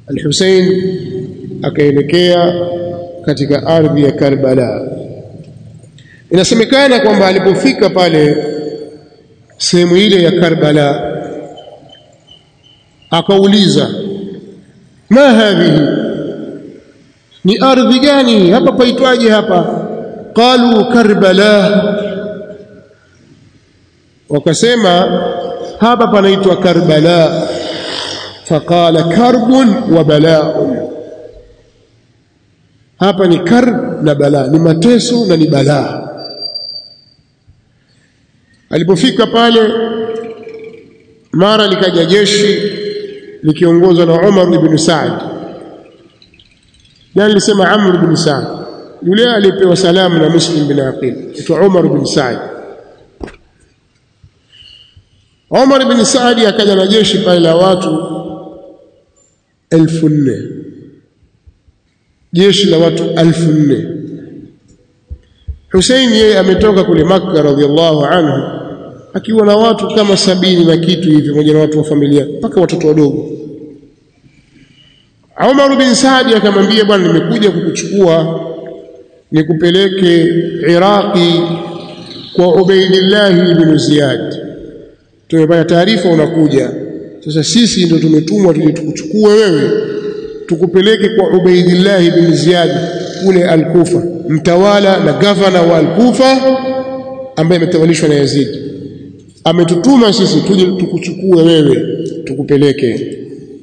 Al-Hussein akaelekea katika ardhi ya Karbala. Inasemekana kwamba alipofika pale sehemu ile ya Karbala akauliza ma hadhihi ni ardhi gani hapa paitwaje hapa qalu Karbala wakasema hapa panaitwa Karbala faqala karbun wa bala'un hapa ni karb na balaa ni mateso na ni balaa alipofika pale mara likaja jeshi likiongozwa na Umar ibn Saad jana nilisema Amr ibn Saad yule aliyepewa salamu na Muslim bin Aqil aitwa Umar ibn Saad Umar ibn Saad akaja na jeshi pale la watu elfu nne jeshi la watu elfu nne Hussein yeye ametoka kule Makka radhiallahu anhu akiwa na watu kama sabini na kitu hivi pamoja na watu wa familia mpaka watoto wadogo Umar bin Saadi akamwambia bwana nimekuja kukuchukua nikupeleke Iraqi kwa Ubaidillah ibn Ziyad tumepata taarifa unakuja sasa sisi ndio tumetumwa tuje tukuchukue wewe tukupeleke kwa Ubaidillah ibn Ziyad kule Al-Kufa mtawala na gavana wa Al-Kufa ambaye ametawalishwa na Yazid ametutuma sisi tuje tukuchukue wewe tukupeleke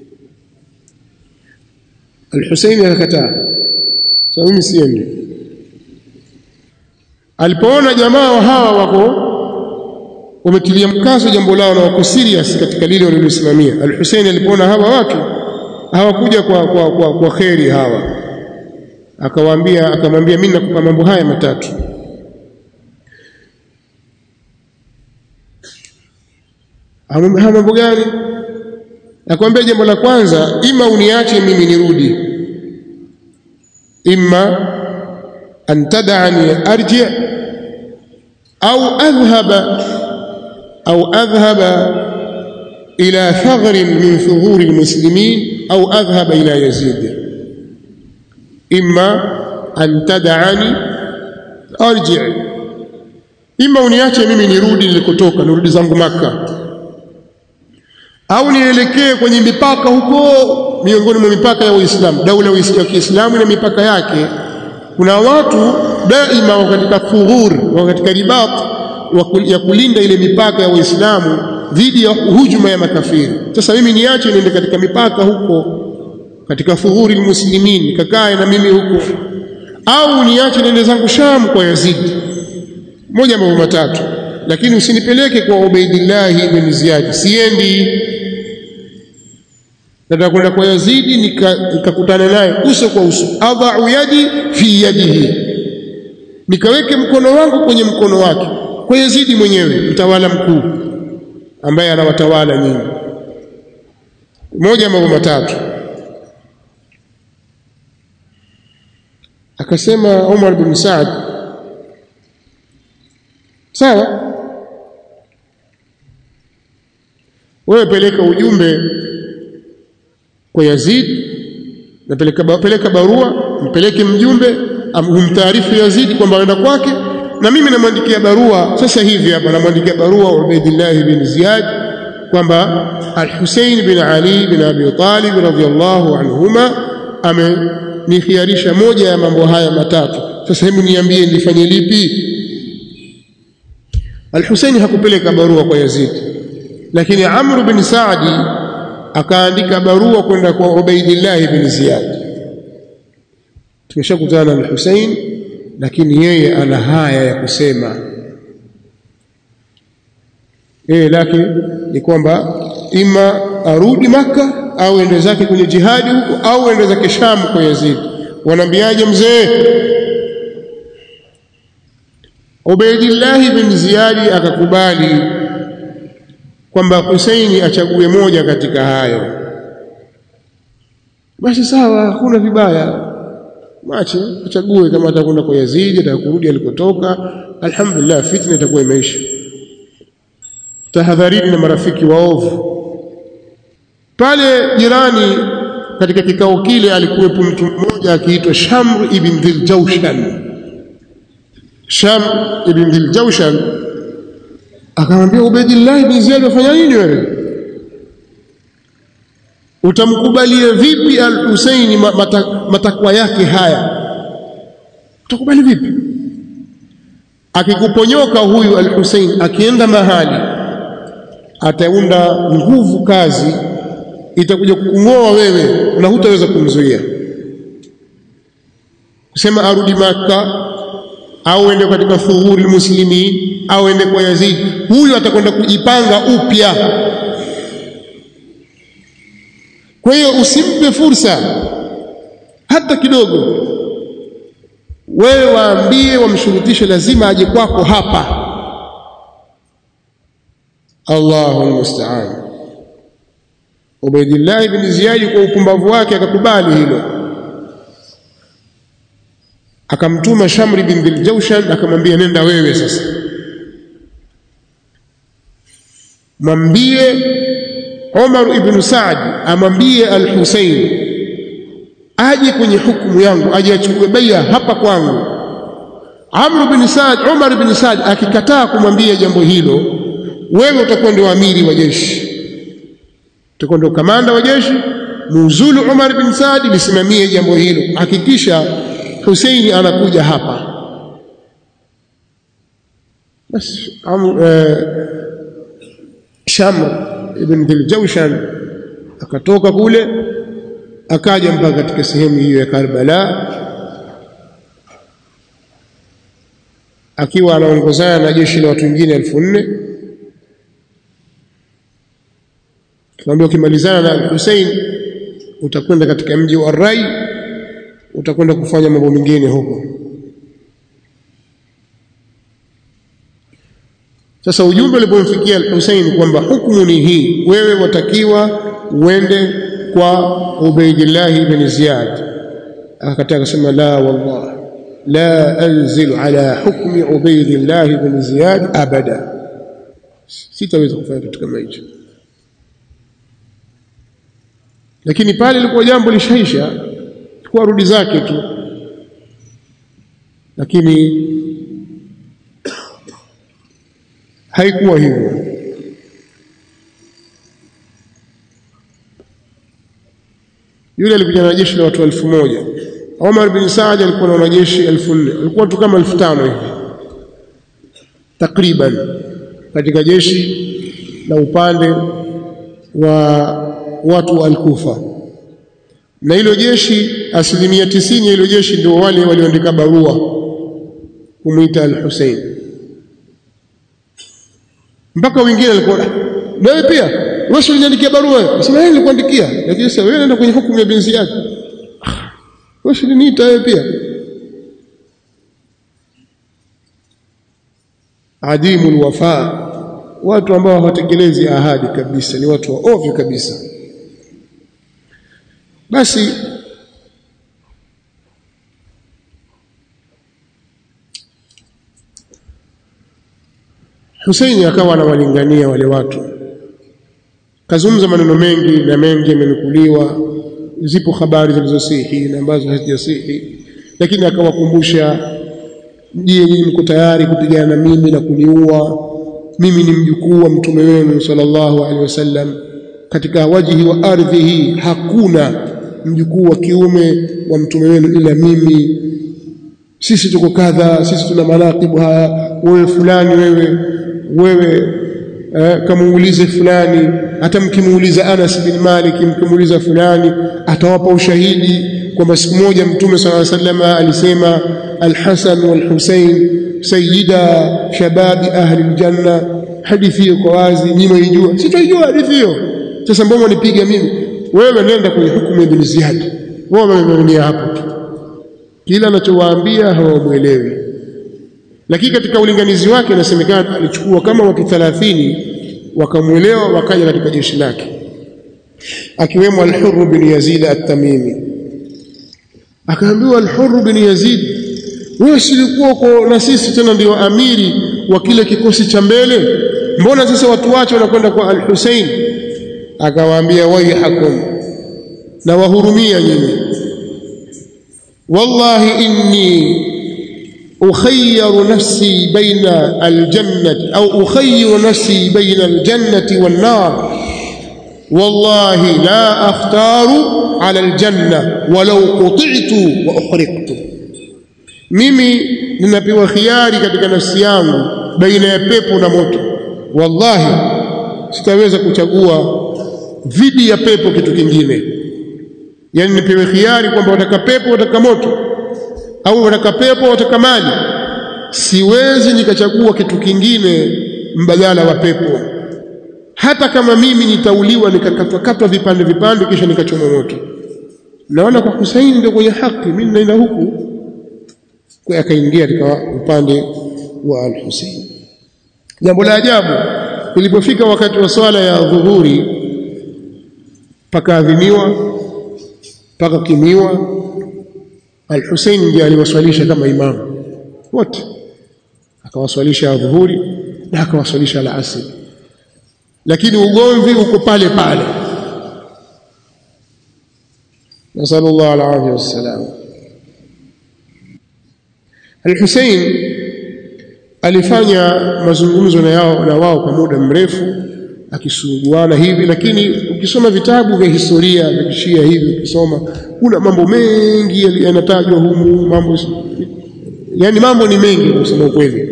Al-Husaini akakataa sasa mimi siendi alipoona jamaa wa hawa wako wametilia mkazo jambo lao na wako serious katika lile walilosimamia Al-Husaini alipoona hawa watu hawakuja kwa kwa kwa, kwa kheri hawa akawaambia akamwambia mimi nakupa mambo haya matatu haya mambo gani akamwambia jambo la kwanza ima uniache mimi nirudi imma an tad'ani arji au adhhaba au adhhaba ila thaghr min thughur almuslimin au adhhaba ila yazid imma an tad'ani arji imma uniache mimi nirudi nilikotoka nirudi zangu maka au nielekee kwenye mipaka huko miongoni mwa mipaka ya Uislamu daula ya Kiislamu na mipaka yake kuna watu daima wako katika thughur wako katika ribat ya kulinda ile mipaka ya Uislamu dhidi ya hujuma ya makafiri sasa mimi niache niende katika mipaka huko katika thughuri almuslimin nikakae na mimi huko au niache niende zangu Sham kwa Yazid moja mambo matatu lakini usinipeleke kwa Ubaidillah ibn Ziyad siendi nataka kwenda kwa Yazidi nikakutana nika naye uso kwa uso adha'u yadi fi yadihi nikaweke mkono wangu kwenye mkono wake kwa Yazidi mwenyewe mtawala mkuu ambaye anawatawala nyinyi moja mambo matatu akasema Umar bin Saad sawa wewe peleka ujumbe kwa Yazid napeleka peleka barua mpeleke mjumbe humtaarifu Yazid kwamba aenda kwake na mimi namwandikia barua sasa hivi hapa namwandikia barua Ubaidillah bin Ziyad kwamba Al-Hussein bin Ali bin Abi Talib radhiyallahu anhuma amenikhiarisha moja ya mambo haya matatu sasa hebu niambie nifanye lipi Al-Hussein hakupeleka barua kwa Yazid lakini Amr bin Saadi akaandika barua kwenda kwa Ubaidillah bin Ziyad tumeshakutana na Hussein lakini yeye ana haya ya kusema yeye lake ni kwamba ima arudi maka au ende zake kwenye jihadi huko au ende zake Sham kwa Yazid wanaambiaje mzee Ubaidillah bin Ziyadi akakubali kwamba Husaini achague moja katika hayo basi sawa hakuna vibaya mwache achague kama atakwenda kwa Yazidi atakurudi alikotoka alhamdulillah fitna itakuwa imeisha tahadharini na marafiki waovu pale jirani katika kikao kile alikuwepo mtu mmoja akiitwa Shamr ibn Dhiljawshan Sham ibn Dhiljawshan akamwambia Ubaidillah ibn Ziyad wafanya nini wewe utamkubalia vipi al-Husaini matakwa yake haya utakubali vipi akikuponyoka huyu al-Husain akienda mahali ataunda nguvu kazi itakuja kukung'oa wewe na hutaweza kumzuia kusema arudi maka au ende katika thughuri muslimin au ende kwa Yazid huyu atakwenda kujipanga upya kwa hiyo usimpe fursa hata kidogo wewe waambie wamshurutishe lazima aje kwako hapa Allahu musta'an Ubaidillah ibn Ziyad kwa upumbavu wake akakubali hilo akamtuma Shamri bin Dhiljawshan akamwambia nenda wewe sasa mwambie Umar ibn Saad amwambie al-Husayn aje kwenye hukumu yangu aje achukue bai'a hapa kwangu Amr bin Saad Umar bin Saad akikataa kumwambia jambo hilo wewe utakuwa ndio amiri wa jeshi utakuwa ndio kamanda wa jeshi muuzulu Umar bin Saad lisimamie jambo hilo hakikisha Husaini anakuja hapa basi Shamr ibn Dhiljawshan akatoka kule akaja mpaka katika sehemu hiyo ya Karbala akiwa anaongozana na jeshi la watu wengine elfu nne tunaambia ukimalizana na Hussein utakwenda katika mji wa Rai utakwenda kufanya mambo mengine huko sasa ujumbe ulipomfikia Hussein kwamba hukumu ni hii wewe watakiwa uende kwa Ubaidillah ibn Ziyad akataa akasema la wallah la anzilu ala hukmi Ubaidillah ibn Ziyad abada sitaweza kufanya kitu kama hicho lakini pale ilikuwa jambo lishaisha kwa rudi zake tu lakini haikuwa hivyo yule alikuja na jeshi la watu elfu moja Omar bin Saad alikuwa na wanajeshi elfu nne alikuwa tu kama elfu tano hivi takriban katika jeshi la upande wa watu wa Al-Kufa na hilo jeshi asilimia tisini ya hilo jeshi ndio wale walioandika barua kumwita Al-Hussein mpaka wengine walikuwa wewe pia wewe uliniandikia barua sema yeye nilikuandikia lakini sasa wewe nenda kwenye hukumu ya binzi yake wewe uliniita wewe pia adimul wafa watu ambao hawatekelezi ahadi kabisa ni watu wa ovyo kabisa basi Husaini akawa anawalingania wale watu kazungumza maneno mengi na mengi yamenukuliwa zipo habari zilizosihi na ambazo hazijasihi lakini akawakumbusha je nyinyi mko tayari kupigana na mimi na kuniua mimi ni mjukuu wa mtume wenu sallallahu alaihi wasallam katika wajihi wa ardhi hii hakuna mjukuu wa kiume wa mtume wenu ila mimi sisi tuko kadha sisi tuna manaqibu haya wewe fulani wewe wewe eh, kamuulize fulani hata mkimuuliza Anas bin Malik mkimuuliza fulani atawapa ushahidi kwamba siku moja mtume sallallahu alaihi wasallam alisema al-Hasan wal-Husayn sayyida shababi ahli aljanna hadithi hiyo kwa wazi nyinyi mwaijua sitaijua hadithi hiyo sasa mbona nipiga mimi wewe nenda kwenye hukumu ibn Ziyad wao wamemwonea hapo tu kila anachowaambia hawamuelewi lakini katika ulinganizi wake inasemekana alichukua kama watu 30 wakamuelewa wakaja katika jeshi lake akiwemo al-Hurr bin Yazid at-Tamimi akaambiwa al-Hurr bin Yazid wewe silikuwa uko na sisi tena ndio amiri wa kile kikosi cha mbele mbona sasa watu wache wanakwenda kwa al-Hussein akawaambia waihakum na wahurumia nyinyi wallahi inni ukhayyaru nafsi baina aljannati au ukhayyiru nafsi baina aljannati wan nar wallahi la akhtaru ala aljanna walau quti'tu wa ukhriqtu mimi ninapewa khiari katika nafsi yangu baina ya pepo na moto wallahi sitaweza kuchagua dhidi ya pepo kitu kingine yani nipewe khiari kwamba wataka pepo wataka moto au wataka pepo wataka mali siwezi nikachagua kitu kingine mbadala wa pepo hata kama mimi nitauliwa nikakatwa katwa vipande vipande kisha nikachoma moto naona kwa Husaini ndio kwenye haki mimi naenda huku kwa akaingia katika upande wa al-Husayn jambo la ajabu ilipofika wakati wa swala ya dhuhuri pakaadhimiwa pakakimiwa al-Husayn ndiye aliwaswalisha kama imamu wote akawaswalisha dhuhuri na akawaswalisha al-asr lakini ugomvi uko pale pale nasallallahu alaihi wasallam Al-Hussein alifanya mazungumzo na yao na wao kwa muda mrefu akisuguana hivi lakini ukisoma vitabu vya historia vya kishia hivi ukisoma kuna mambo mengi yanatajwa humu mambo yani mambo ni mengi kusema ukweli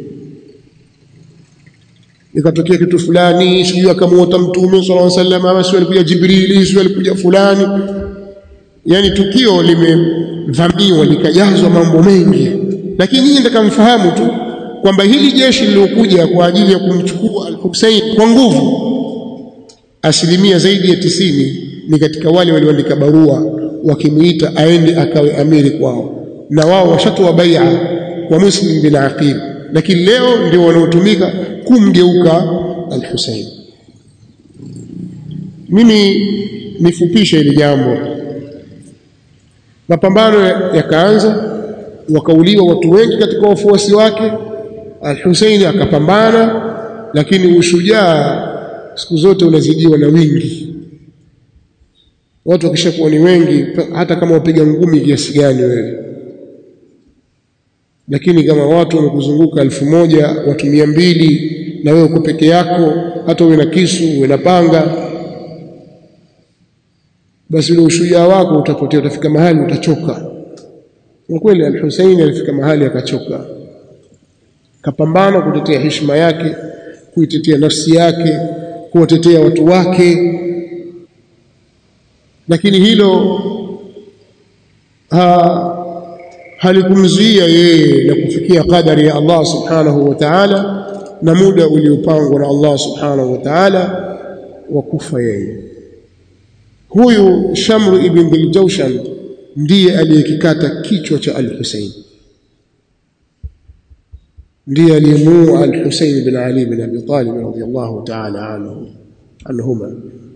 ikatokea kitu fulani sijui akamuota mtume sallallahu alaihi wasallam ama sio alikuja jibrili sio alikuja fulani yani tukio limevamiwa likajazwa mambo mengi lakini nyinyi mtakamfahamu tu kwamba hili jeshi lilokuja kwa ajili ya kumchukua al-Hussein kwa nguvu asilimia zaidi ya tisini ni katika wale walioandika barua wakimuita aende akawe amiri kwao na wao washatoa bai'a kwa Muslim bin Aqil lakini leo ndio wanaotumika kumgeuka al-Hussein mimi nifupishe hili jambo mapambano yakaanza wakauliwa watu wengi katika wafuasi wake Al-Husaini akapambana lakini ushujaa siku zote unazidiwa na wingi watu wakishakuwa ni wengi hata kama wapiga ngumi kiasi gani wewe lakini kama watu wamekuzunguka elfu moja watu mia mbili na wewe uko peke yako hata uwe na kisu uwe na panga basi ule ushujaa wako utapotea utafika mahali utachoka kwa kweli al-Husaini alifika mahali akachoka kapambana kutetea heshima yake kuitetea nafsi yake kuwatetea watu wake lakini hilo ha, halikumzuia yeye na kufikia kadari ya Allah subhanahu wa ta'ala na muda uliopangwa na Allah subhanahu wa ta'ala wa kufa yeye huyu Shamru ibn Dhiljawshan ndiye aliyekikata kichwa cha al-Husayn ndiye aliyemuua al-Husayn bin Ali bin Abi Talib radhiyallahu ta'ala anhu anhuma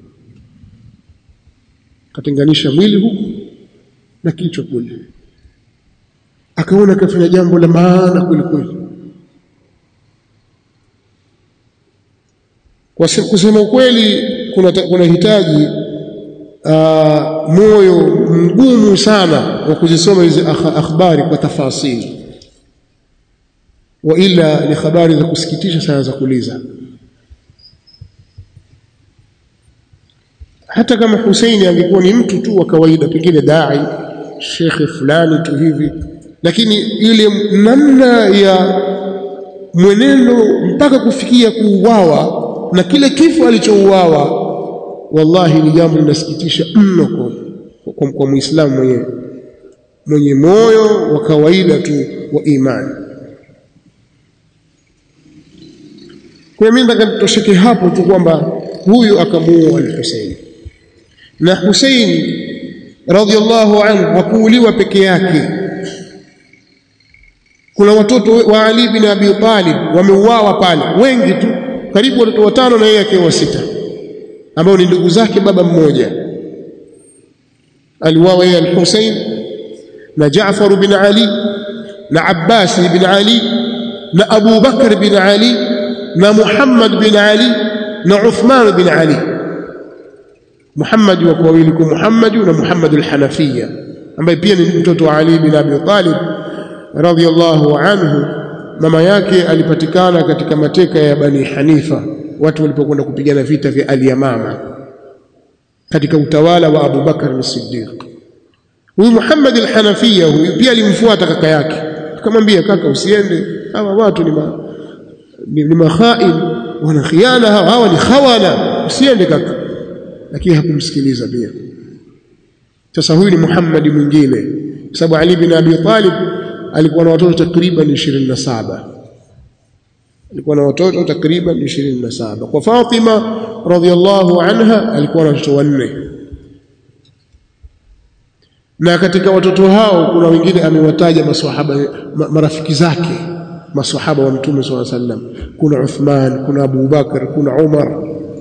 katenganisha mwili huku na kichwa kule akaona kafanya jambo la maana kweli kweli kwa kusema ukweli kuna kuna hitaji uh, moyo mgumu sana wa kuzisoma hizi akhbari kwa tafasili wa ila ni habari za kusikitisha sana za kuliza hata kama Husaini angekuwa ni mtu tu wa kawaida pengine dai shekhe fulani tu hivi lakini ile namna ya mwenendo mpaka kufikia kuuawa na kile kifo alichouawa wallahi ni jambo linasikitisha mno kwa, kwa, kwa muislamu mwenye mwenye moyo wa kawaida tu wa imani kwa mimi nataka nitosheke hapo tu kwamba huyu akamuua al-Husayn na Husayn radhiallahu anhu hakuuliwa peke yake kuna watoto wa Ali bin Abi Talib wameuawa pale wengi tu karibu watoto watano na yeye akiwa sita ambao ni ndugu zake baba mmoja aliuawa yeye al-Husayn na Jaafar bin Ali na Abbas bin Ali na Abu Bakar bin Ali na Muhammad bin Ali na Uthman bin Ali Muhammad wa wawili kwa Muhammad na Muhammad al-Hanafiya ambaye pia ni mtoto wa Ali bin Abi Talib radhiyallahu anhu mama yake alipatikana katika mateka ya Bani Hanifa watu walipokwenda kupigana vita vya Al-Yamama katika utawala wa Abu Bakar as-Siddiq huyu Muhammad al-Hanafiya huyu pia alimfuata kaka yake akamwambia kaka usiende hawa watu ni ma, ni, ni makhain wana khiana hawa, hawa ni khawana usiende kaka lakini hakumsikiliza pia sasa huyu ni Muhammad mwingine kwa sababu Ali bin Abi Talib alikuwa na watoto takriban 27 alikuwa na watoto takriban 27 kwa Fatima radhiallahu anha alikuwa na watoto wanne na katika watoto hao kuna wengine amewataja maswahaba marafiki zake maswahaba wa mtume swalla sallam kuna Uthman kuna Abu Bakar kuna Umar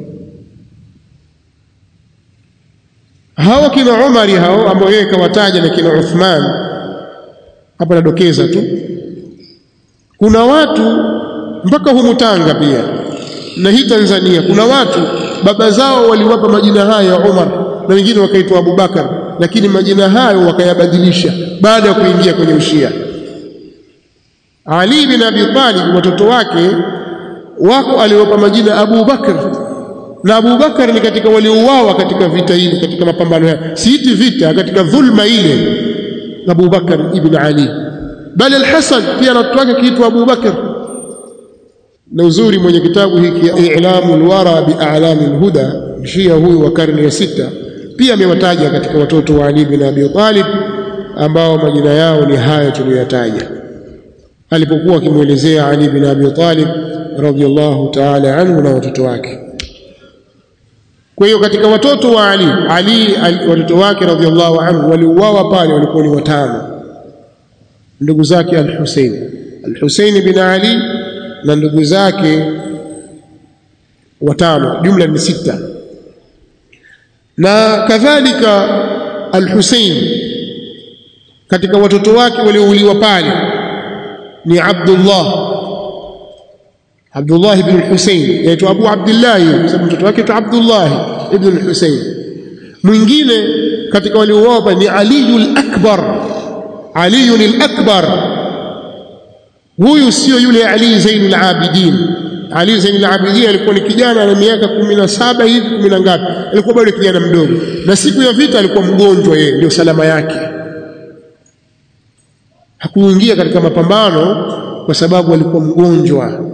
hawa kina Umari hao ambao yeye kawataja na kina Uthman hapa nadokeza tu kuna watu mpaka humu Tanga pia na hii Tanzania kuna watu baba zao waliwapa majina haya ya Umar na wengine wakaitwa Abu Bakar lakini majina hayo wakayabadilisha baada ya kuingia kwenye ushia Ali bin Abi Talib watoto wake wako aliwapa majina Abu Bakar na Abu Bakar ni katika waliouawa katika vita hili katika mapambano haya siiti vita katika dhulma ile Abu Bakar ibn Ali bali al-Hasan pia watoto wake kiitwa Abu Bakar na uzuri mwenye kitabu hiki I'lamul Wara bi A'lamil Huda Shia huyu wa karne ya sita pia amewataja katika watoto wa Ali bin Abi Talib ambao majina yao ni haya tuliyoyataja alipokuwa akimwelezea Ali bin Abi Talib radhiyallahu ta'ala anhu na watoto wake kwa hiyo katika watoto wa Ali Ali, Ali watoto wake radhiallahu anhu waliuawa pale walikuwa ni watano ndugu zake al-Hussein al-Hussein bin Ali na ndugu zake watano jumla ni sita na kadhalika al-Hussein katika watoto wake waliouliwa pale ni Abdullah Abdullah ibn al-Husayn yaitwa Abu Abdullah kwa sababu mtoto wake aitwa Abdullah ibn al-Husayn mwingine katika waliouawa ni Ali al-Akbar Ali al-Akbar huyu sio yule Ali Zainul Abidin Ali Zainul Abidin alikuwa ni kijana na miaka 17 hivi 10 ngapi alikuwa bado kijana mdogo na siku ya vita alikuwa mgonjwa yeye ndio salama yake hakuingia katika mapambano kwa sababu alikuwa mgonjwa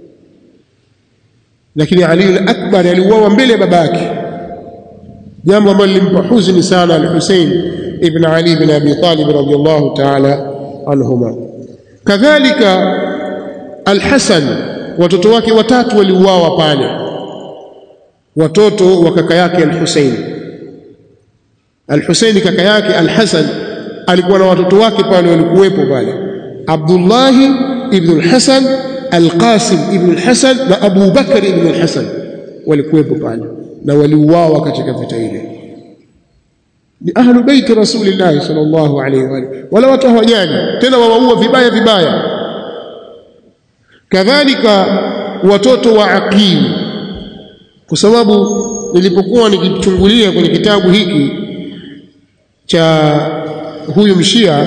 lakini Ali al-Akbar aliuawa mbele ya babake jambo ambalo lilimpa huzuni sana al-Hussein ibn Ali ibn Abi Talib radiyallahu ta'ala anhuma kadhalika al-Hasan watoto wake watatu waliuawa pale watoto wa kaka yake al-Hussein al-Hussein kaka yake al-Hasan alikuwa na watoto wake pale walikuwepo pale Abdullah ibn al-Hasan Al-Qasim ibn al-Hasan na Abu Bakar ibn al-Hasan walikuwepo pale na waliuawa katika vita ile ni ahlu bait rasulillah sallallahu alayhi wa alihi wala watu hawajani tena wawaua vibaya vibaya kadhalika watoto wa Aqil kwa sababu nilipokuwa nikichungulia kwenye kitabu hiki cha huyu mshia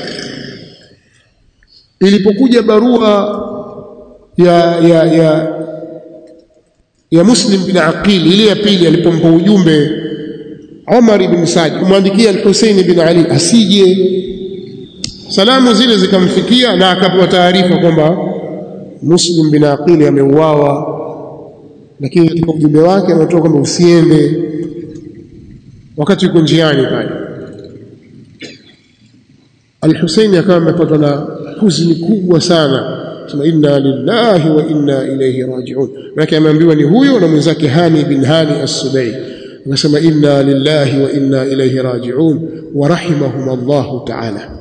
ilipokuja barua ya ya ya ya Muslim bin Aqil ile ya pili alipompa ujumbe Umar ibn Saad kumwandikia al-Hussein bin Ali asije salamu zile zikamfikia na akapewa taarifa kwamba Muslim bin Aqil ameuawa lakini katika ujumbe wake anatoa kwamba usiende wakati yuko njiani pale Al-Hussein akawa amepatwa na huzuni kubwa sana sema inna lillahi wa inna ilayhi raji'un maana ameambiwa ni huyo na mwenzake Hani bin Hani as-Subai akasema inna lillahi wa inna ilayhi raji'un wa rahimahum Allah ta'ala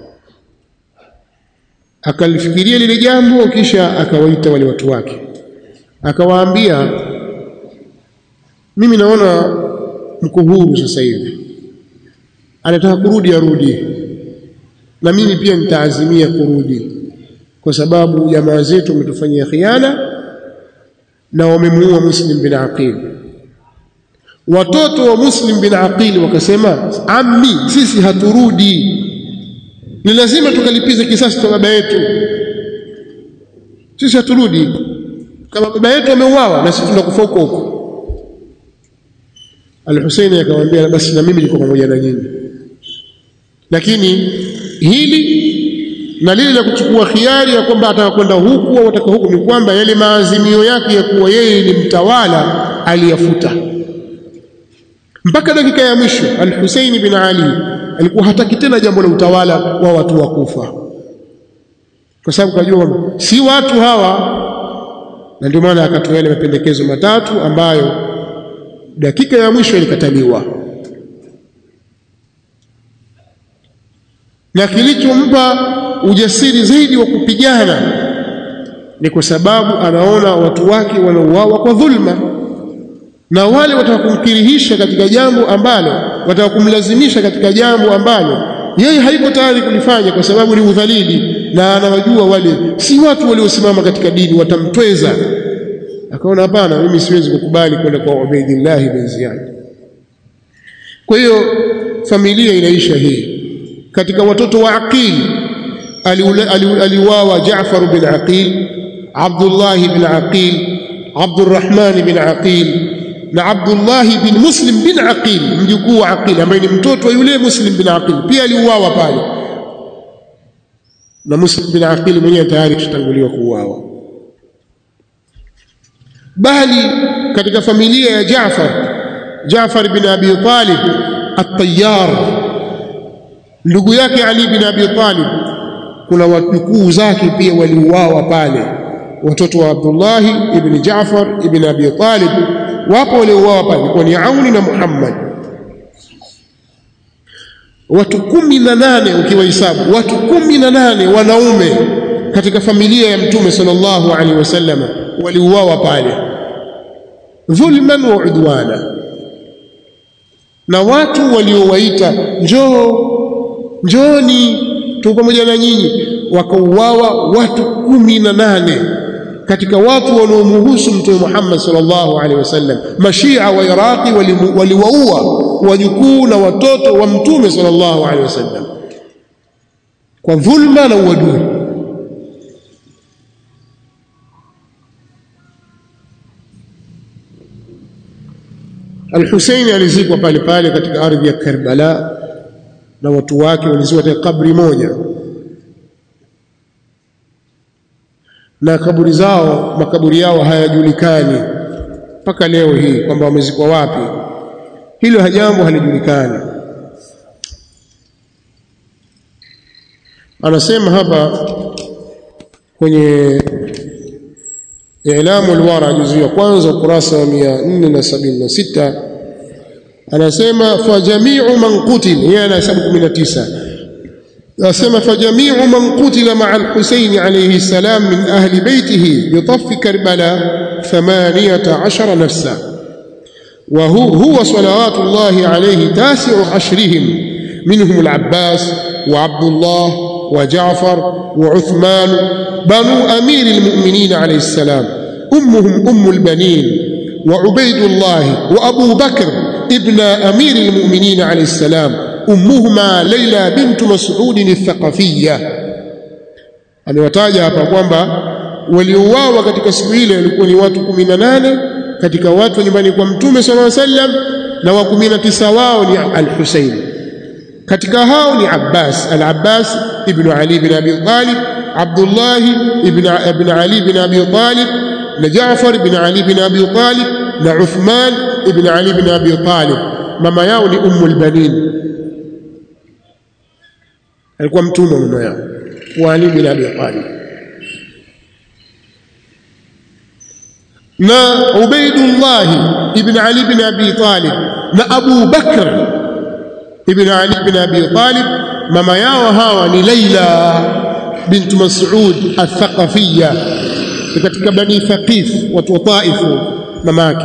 akalifikiria lile jambo kisha akawaita wale watu wake akawaambia mimi naona mko huru sasa hivi anataka kurudi arudi na mimi pia nitaazimia kurudi kwa sababu jamaa zetu wametufanyia khiana na wamemuua Muslim bin Aqil watoto wa Muslim bin Aqil wakasema ammi sisi haturudi ni lazima tukalipize kisasi cha baba yetu sisi haturudi kama baba yetu ameuawa na sisi tunakufa huko huko Al-Husaini akamwambia basi na mimi niko pamoja na nyinyi lakini hili na lile la kuchukua khiari ya kwamba ataka kwenda huku au ataka huku ni kwamba yale maazimio yake ya kuwa yeye ni mtawala aliyafuta mpaka dakika ya mwisho Al-Husaini bin Ali alikuwa hataki tena jambo la utawala wa watu wa Kufa kwa sababu kajua si watu hawa na ndio maana akatoa yale mapendekezo matatu ambayo dakika ya mwisho ilikataliwa na kilichompa ujasiri zaidi wa kupigana ni kwa sababu anaona watu wake wanauawa kwa dhulma na wale wataka kumkirihisha katika jambo ambalo wataka kumlazimisha katika jambo ambalo yeye haiko tayari kulifanya kwa sababu ni udhalili na anawajua wale si watu waliosimama katika dini watamtweza akaona hapana mimi siwezi kukubali kwenda kwa Ubaidillah bin Ziyad kwa hiyo familia inaisha hii katika watoto wa Aqil aliuawa Jaafar bin Aqil Abdullah bin Aqil Abdurrahman bin Aqil na Abdullah bin Muslim bin Aqil mjukuu wa Aqil ambaye ni mtoto wa yule Muslim bin Aqil pia aliuawa pale na Muslim bin Aqil mwenyewe tayari kishatanguliwa kuuawa bali katika familia ya Jaafar Jaafar bin Abi Talib at-Tayyar ndugu yake Ali bin Abi Talib kuna wajukuu zake pia waliuawa pale watoto wa Abdullah ibn Jaafar ibn Abi Talib wapo waliouawa pale kwa ni Auni na Muhammad watu kumi na nane ukiwahesabu watu kumi na nane wanaume katika familia ya mtume sallallahu alaihi wasallam waliuawa pale dhulman wa udwana na watu waliowaita njoo njoni tu pamoja na nyinyi wakauawa watu kumi na nane katika watu wanaomuhusu mtume Muhammad sallallahu alaihi wasallam mashia wa Iraqi waliwaua wajukuu na watoto wa mtume sallallahu alaihi wasallam kwa dhulma na uadui Al-Husaini alizikwa pale pale katika ardhi ya Karbala na watu wake walizikwa katika kabri moja na kaburi zao makaburi yao hayajulikani mpaka leo hii kwamba wamezikwa wapi hilo jambo halijulikani anasema hapa kwenye Ilamu al-Wara juzu ya kwanza ukurasa wa 476 anasema fa jami'u man qutil yeye anahesabu 19 anasema fa jami'u man qutila ma'a al-Husayn alayhi salam min ahli baytihi bi taff Karbala 18 nafsa wa huwa salawatu Allah alayhi tasi'u ashrihim منهم العباس وعبد الله وجعفر وعثمان بنو أمير المؤمنين عليه السلام أمهم أم البنين وعبيد الله وأبو بكر ابن أمير المؤمنين عليه السلام أمهما ليلى بنت مسعود الثقفية amewataja hapa kwamba waliouawa katika siku ile walikuwa ni watu 18 katika watu wa nyumbani kwa mtume sallallahu alaihi wasallam na wa 19 wao ni al-Husayn katika hao ni Abbas al-Abbas ibn Ali ibn Abi Talib Abdullah ibn ibn Ali ibn Abi Talib na Jaafar ibn Ali ibn Abi Talib na Uthman ibn Ali ibn Abi Talib mama yao ni Ummu al-Banin alikuwa mtumwa mama yao wa Ali ibn Abi Talib na Ubaidullah ibn Ali ibn Abi Talib na Abu Bakr ibn Ali ibn Abi Talib mama yao hawa ni Laila bint Mas'ud al-Thaqafiyya katika Bani Thaqif watu wa Taif mama yake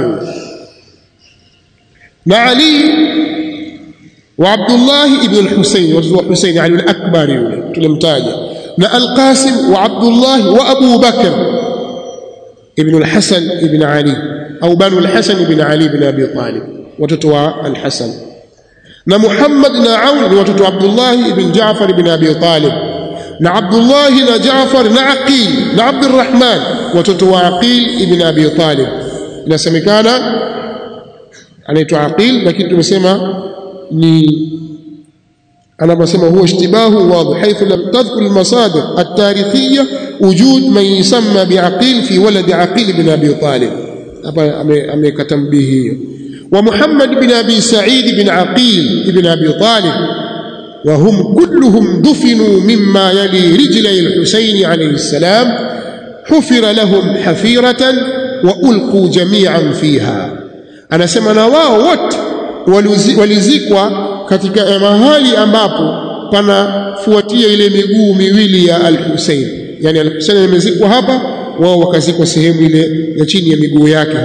na Ali wa Abdullah ibn al-Husayn wa Husayn Ali al-Akbar yule tulimtaja na al-Qasim wa Abdullah wa Abu Bakr ibn al-Hasan ibn Ali au banu al-Hasan ibn Ali ibn Abi Talib watoto wa al-Hasan na Muhammad na Aun ni watoto wa Abdullah ibn Jaafar ibn Abi Talib na Abdullah na Jaafar na Aqil na Abdurrahman watoto wa Aqil ibn Abi Talib inasemekana anaitwa Aqil lakini tumesema ni anaposema huwa ishtibahu wadhi haithu lam tadhkur almasadir at-tarikhiyya wujud man yusamma biaqil fi walad aqil ibn abi talib hapa amekata tambihi hiyo wa muhammad ibn abi sa'id ibn aqil ibn abi talib وهم كلهم دفنوا مما يلي رجلي الحسين عليه السلام حفر لهم حفيرة وألقوا جميعا فيها أنا سمنا واو وت walizikwa katika mahali ambapo panafuatia ile miguu miwili ya al-Hussein yani al-Hussein amezikwa hapa wao wakazikwa sehemu ile ya chini ya miguu yake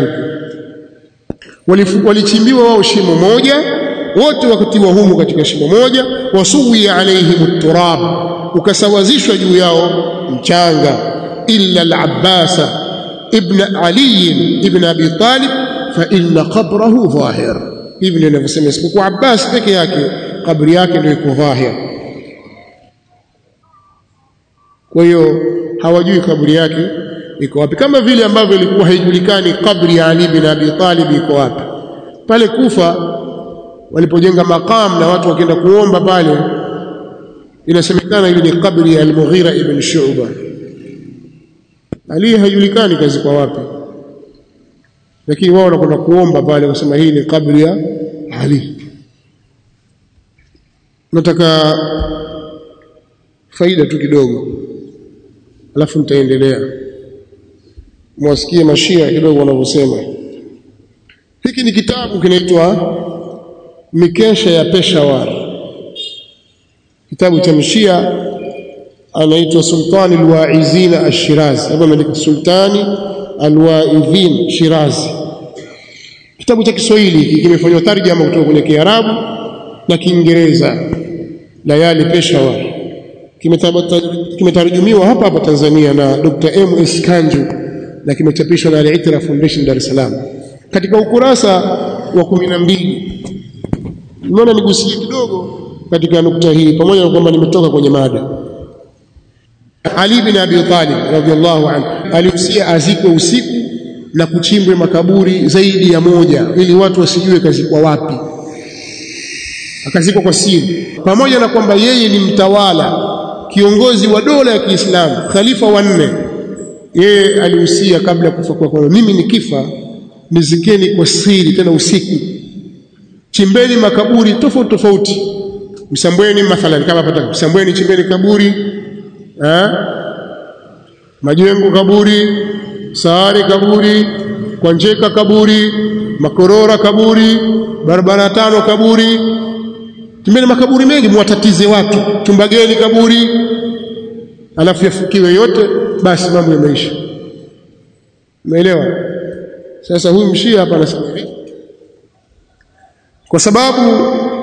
huko walichimbiwa wao shimo moja wote wakatiwa humu katika shimo moja wasuwi alaihim turab ukasawazishwa juu yao mchanga illa al-Abbas ibn Ali ibn Abi Talib fa inna qabrahu dhahir hivi ndio ninavyosema isipokuwa Abbas peke yake kabri yake ndio iko dhahir kwa hiyo hawajui kabri yake iko wapi kama vile ambavyo ilikuwa haijulikani kabri ya Ali bin Abi Talib iko wapi pale Kufa walipojenga maqam na watu wakienda kuomba pale inasemekana ile ni kabri ya Al-Mughira ibn Shu'ba Ali haijulikani kazi kwa wapi lakini wao wanakwenda kuomba pale kusema hii ni kabri ya Ali nataka faida tu kidogo alafu nitaendelea mwasikie mashia kidogo wanavyosema hiki ni kitabu kinaitwa mikesha ya Peshawar kitabu cha mshia anaitwa Sultani Alwaizin Ash-Shirazi hapo ameandika Sultani Alwaidhin Shirazi kitabu cha Kiswahili kimefanywa tarjama kutoka kwenye Kiarabu na Kiingereza Layali Peshawar kimetarjumiwa hapa hapa Tanzania na Dr. M S Kanju na kimechapishwa na Al-Itra Foundation Dar es Salaam katika ukurasa wa kumi na mbili nimeona nigusie kidogo katika nukta hii pamoja na kwamba nimetoka kwenye mada Ali bin Abi Talib radhiallahu anhu alihusia azikwe usiku na kuchimbwe makaburi zaidi ya moja ili watu wasijue kazikwa wapi akazikwa kwa siri pamoja na kwamba yeye ni mtawala kiongozi wa dola ya Kiislamu khalifa wa nne yeye alihusia kabla ya kufa kwake kwa mimi nikifa nizikeni kwa siri tena usiku chimbeni makaburi tofauti tofauti msambweni mathalan kama pata msambweni chimbeni kaburi eh majengo kaburi saari kaburi kwanjeka kaburi makorora kaburi barabara tano kaburi chimbeni makaburi mengi muwatatize watu chumbageni kaburi alafu yafukiwe yote basi mambo yameisha umeelewa sasa huyu mshia hapa anasema hivi kwa sababu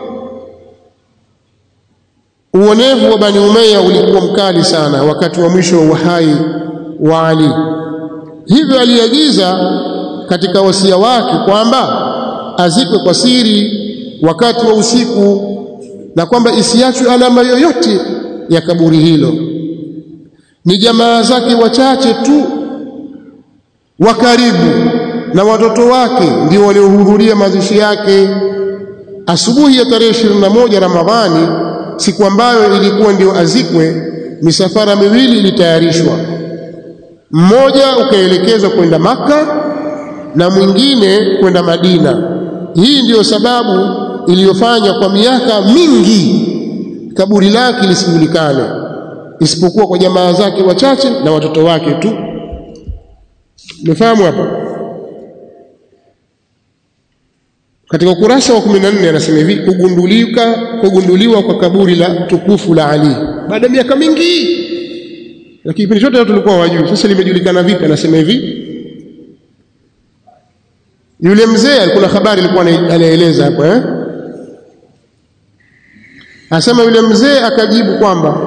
uonevu wa Bani Umayya ulikuwa mkali sana wakati wa mwisho wa uhai wa Ali. Hivyo aliagiza katika wasia wake kwamba azikwe kwa siri wakati wa usiku na kwamba isiachwe alama yoyote ya kaburi hilo. Ni jamaa zake wachache tu wa karibu na watoto wake ndio waliohudhuria mazishi yake. Asubuhi ya tarehe 21 Ramadhani siku ambayo ilikuwa ndio azikwe, misafara miwili ilitayarishwa, mmoja ukaelekezwa kwenda Maka na mwingine kwenda Madina. Hii ndiyo sababu iliyofanya kwa miaka mingi kaburi lake lisijulikane, isipokuwa kwa jamaa zake wachache na watoto wake tu. Umefahamu hapa? Katika ukurasa wa 14 anasema hivi kugundulika kugunduliwa kwa kaburi la tukufu la Ali baada ya miaka mingi, lakini kipindi chote tulikuwa wajui. Sasa limejulikana vipi? Anasema hivi, yule mzee alikuwa na habari, alikuwa anaeleza hapo eh, anasema yule mzee akajibu kwamba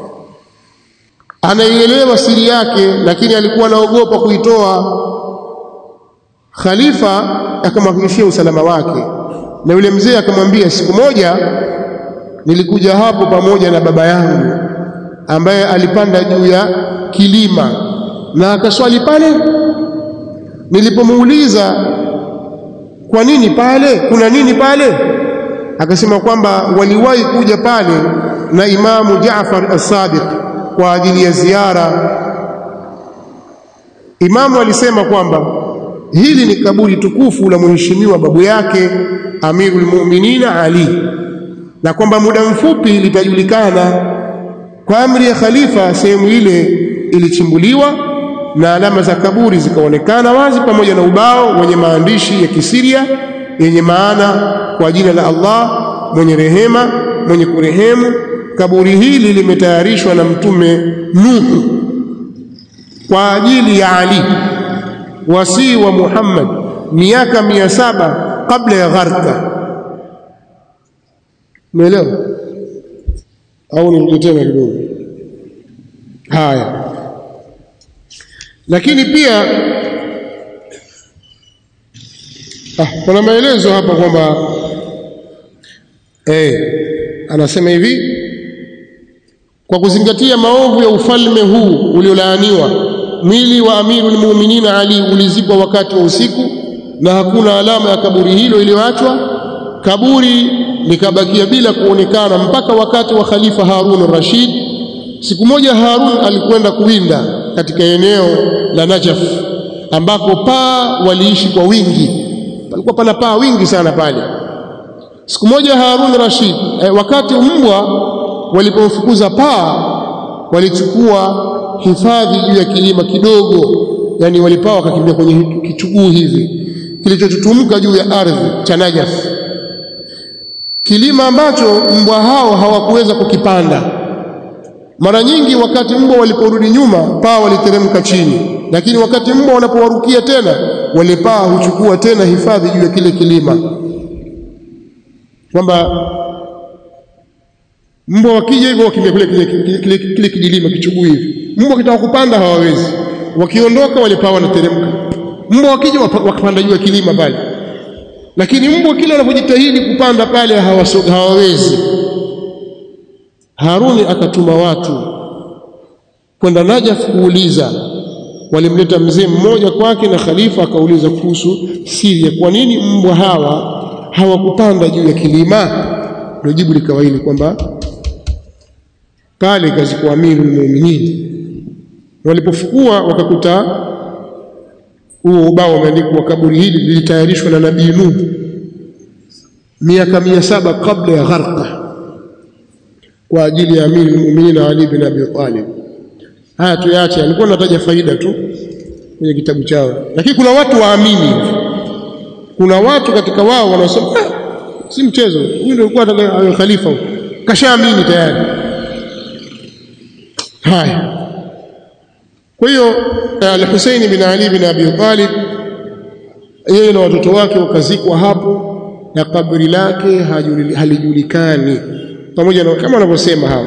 anaielewa siri yake, lakini alikuwa anaogopa kuitoa. Khalifa akamhakikishia usalama wake na yule mzee akamwambia siku moja nilikuja hapo pamoja na baba yangu ambaye alipanda juu ya kilima na akaswali pale nilipomuuliza kwa nini pale kuna nini pale akasema kwamba waliwahi kuja pale na imamu Jaafar as-Sadiq kwa ajili ya ziara imamu alisema kwamba hili ni kaburi tukufu la mheshimiwa babu yake Amirul Mu'minin Ali na kwamba muda mfupi litajulikana kwa amri ya khalifa sehemu ile ilichimbuliwa na alama za kaburi zikaonekana wazi pamoja na ubao wenye maandishi ya Kisiria yenye maana kwa jina la Allah mwenye rehema mwenye kurehemu kaburi hili limetayarishwa na mtume Nuhu kwa ajili ya Ali wasii wa Muhammad miaka mia saba kabla ya gharka umeelewa au nirudi tena kidogo haya lakini pia ah, kuna maelezo hapa kwamba eh, anasema hivi kwa kuzingatia maovu ya ufalme huu uliolaaniwa mwili wa amirul mu'minin Ali ulizikwa wakati wa usiku na hakuna alama ya kaburi hilo iliyoachwa kaburi likabakia bila kuonekana mpaka wakati wa khalifa Harun Rashid siku moja Harun alikwenda kuwinda katika eneo la Najaf ambako paa waliishi kwa wingi palikuwa pana paa wingi sana pale siku moja Harun Rashid eh, wakati mbwa walipomfukuza paa walichukua hifadhi juu ya kilima kidogo yani walipaa wakakimbia kwenye kichuguu hivi kilichotutumka juu ya ardhi cha Najaf kilima ambacho mbwa hao hawakuweza kukipanda mara nyingi wakati mbwa waliporudi nyuma paa waliteremka chini lakini wakati mbwa wanapowarukia tena wale paa huchukua tena hifadhi juu ya kile kilima kwamba mbwa wakija hivyo wakimbia kule kile, kile, kile, kile kijilima kichuguu hivi mbwa kitaka kupanda hawawezi wakiondoka wale paa wanateremka mbwa wakija wakapanda juu ya kilima pale lakini mbwa kila wanapojitahidi kupanda pale hawawezi Haruni akatuma watu kwenda Najaf kuuliza walimleta mzee mmoja kwake na khalifa akauliza kuhusu siri ya kwa nini mbwa hawa hawakupanda juu ya kilima ndio jibu likawa hili kwamba pale kazikuwa amirul mu'minin walipofukua wakakuta huo ubao umeandikwa kaburi hili lilitayarishwa na nabii Nuh miaka mia saba kabla ya gharqa kwa ajili ya amiri muuminin Ali bin Abi Talib. Haya tuyache, alikuwa anataja faida tu kwenye kitabu chao, lakini kuna watu waamini, kuna watu katika wao wanasema ah, si mchezo, huyu ndio alikuwa atakaye khalifa, kashaamini tayari. Haya, kwa hiyo Al-Husaini bin Ali bin Abi Talib yeye na watoto wake wakazikwa hapo na kaburi lake halijulikani pamoja na kama wanavyosema hawa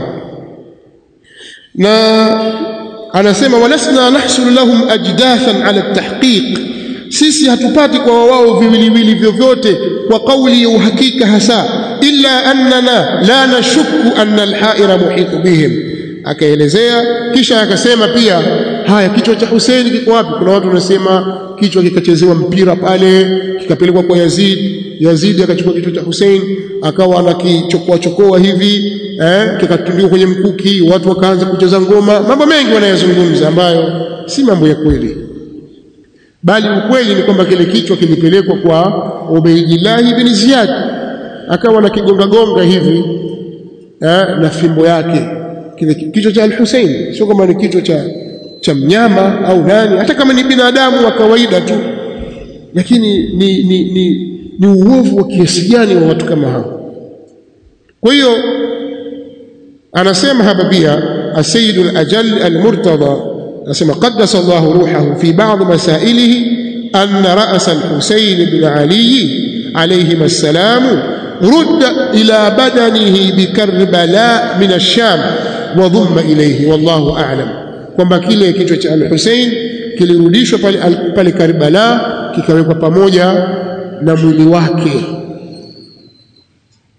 na anasema walasna nahsulu lahum ajdathan ala tahqiq sisi hatupati kwa wao viwiliwili vyovyote kwa kauli ya uhakika hasa illa annana la nashukku anna alhaira muhitu bihim akaelezea kisha akasema pia haya kichwa cha Hussein kiko wapi kuna watu wanasema kichwa kikachezewa mpira pale kikapelekwa kwa Yazid Yazid akachukua kichwa cha Hussein akawa anakichokoa chokoa hivi eh kikatundikwa kwenye mkuki watu wakaanza kucheza ngoma mambo mengi wanayozungumza ambayo si mambo ya kweli bali ukweli ni kwamba kile kichwa kilipelekwa kwa Ubaydillah ibn Ziyad akawa na kigonga gonga hivi eh, na fimbo yake kile kichwa cha Al-Hussein sio kama ni kichwa cha cha mnyama au nani hata kama ni binadamu wa kawaida tu lakini ni ni, ni ni uovu wa kiasi gani wa watu kama hao kwa hiyo anasema hapa pia السيد الأجل المرتضى anasema قدس الله روحه في بعض مسائله أن رأس الحسين بن علي عليهما السلام رد إلى بدنه بكربلاء من الشام وضم إليه والله أعلم kwamba kile kichwa cha al-Hussein kilirudishwa pale pale Karbala kikawekwa pamoja na mwili wake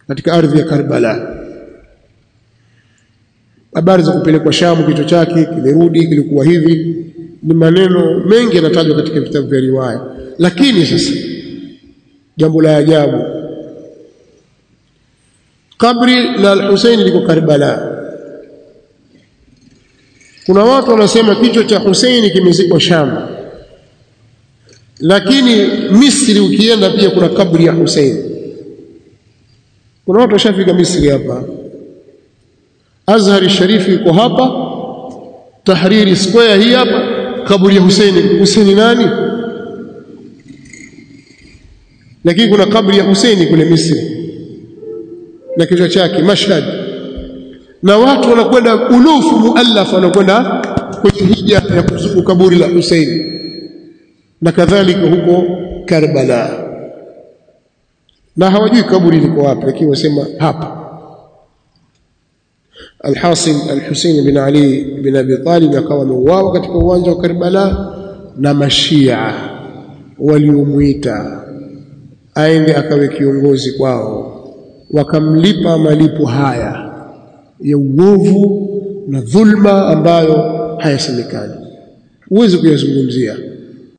katika ardhi ya Karbala habari za kupelekwa Shamu kichwa chake kilirudi kilikuwa hivi ni maneno mengi yanatajwa katika vitabu vya riwaya lakini sasa jambo la ajabu kabri la al-Husayn liko Karbala kuna watu wanasema kichwa cha Husaini kimezikwa Sham lakini Misri ukienda pia kuna kaburi ya Husaini kuna watu washafika Misri hapa Azhari Sharifi iko hapa Tahriri Square hii hapa kaburi ya Husaini Husaini nani lakini kuna kaburi ya Husaini kule Misri na kichwa chake Mashhad na watu wanakwenda ulufu muallaf wanakwenda kwenye hija ya kuzuku kaburi la Husaini na kadhalika huko Karbala na hawajui kaburi liko wapi lakini wasema hapa Alhasil Alhusaini bin Ali bin Abi Talib akawa ameuawa katika uwanja wa Karbala na mashia waliomwita aende akawe kiongozi kwao wakamlipa malipo haya ya uovu na dhulma ambayo hayasemekani huwezi kuyazungumzia